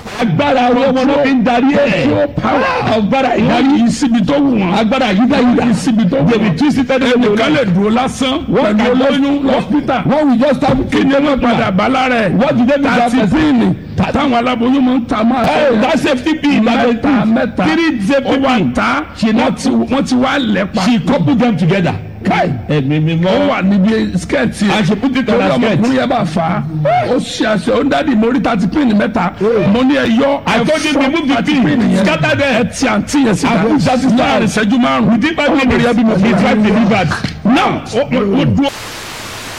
agbára ọwọ́ wọn ló fi ń darí ẹ̀ Control power. agbára wọ́n ìdarí yí síbi tó wù wọ́n. agbára yídáyídá yí síbi tó wù dèbí wọ́n. tí sísẹ́ ní ẹnìkan lè dúró lásán Wọ́n pẹ̀lú kà olóyún lọ́sítà. wọ́n will just have kí ni wọ́n padà bá lára ẹ̀. What did they do to that tàti person? píìnì táwọn aláboyún máa ń ta máa. Hey, that safety pin that they mẹ́ta put mẹ́ta three safety ó wà pin ta She wọ́n not- ti wọ́n ti wá lẹ́pa. she couple them together kai ẹ̀mí mi ó mọ́ wà níbi skẹ́ẹ̀tì And she put it on torí her skirt. ọmọkùnrin yẹn bá fà á ó ṣe àṣẹ ó ń dádì mórí tàti píìnì mẹ́ta mo ní ẹ yọ I told you ẹ remove the tàti pin píìnì yẹn scatter them ẹ ti àǹtí yẹn síta Àbúrò sá síta. láàrin ìṣẹ́jú márùn-ún within five ọmọkùnrin yẹn bí mo minutes fi his wife delivered now ó ó dúró.